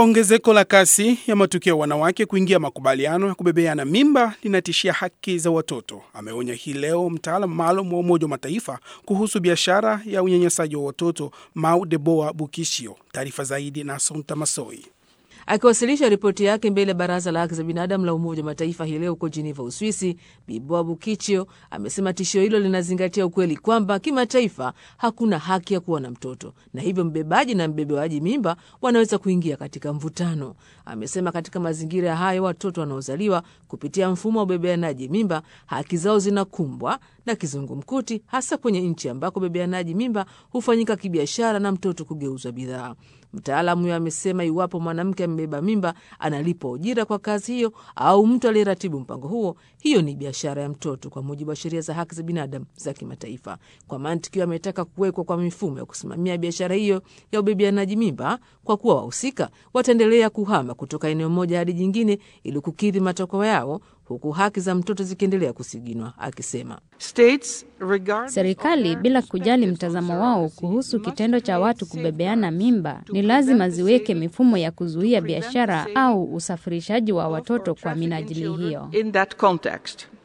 Ongezeko la kasi ya matukio ya wanawake kuingia makubaliano ya kubebeana mimba linatishia haki za watoto, ameonya hii leo mtaalamu maalum wa Umoja wa Mataifa kuhusu biashara ya unyanyasaji wa watoto Mau Deboa Bukishio. Taarifa zaidi na Sonta Masoi. Akiwasilisha ripoti yake mbele ya Baraza la Haki za Binadamu la Umoja wa Mataifa hii leo huko Jeneva, Uswisi, Biboa Bukichio amesema tishio hilo linazingatia ukweli kwamba kimataifa hakuna haki ya kuwa na mtoto na hivyo mbebaji na mbebewaji mimba wanaweza kuingia katika mvutano. Amesema katika mazingira ya hayo, watoto wanaozaliwa kupitia mfumo wa ubebeanaji mimba haki zao zinakumbwa na kizungumkuti, hasa kwenye nchi ambako ubebeanaji mimba hufanyika kibiashara na mtoto kugeuzwa bidhaa. Mtaalamu huyo amesema iwapo mwanamke amebeba mimba analipwa ujira kwa kazi hiyo, au mtu aliyeratibu mpango huo, hiyo ni biashara ya mtoto kwa mujibu wa sheria za haki za binadamu za kimataifa. Kwa mantiki hiyo, ametaka kuwekwa kwa mifumo ya kusimamia biashara hiyo ya ubebeanaji mimba, kwa kuwa wahusika wataendelea kuhama kutoka eneo moja hadi jingine ili kukidhi matakwa yao huku haki za mtoto zikiendelea kusiginwa, akisema serikali bila kujali mtazamo wao kuhusu kitendo cha watu kubebeana mimba ni lazima ziweke mifumo ya kuzuia biashara au usafirishaji wa watoto kwa minajili hiyo.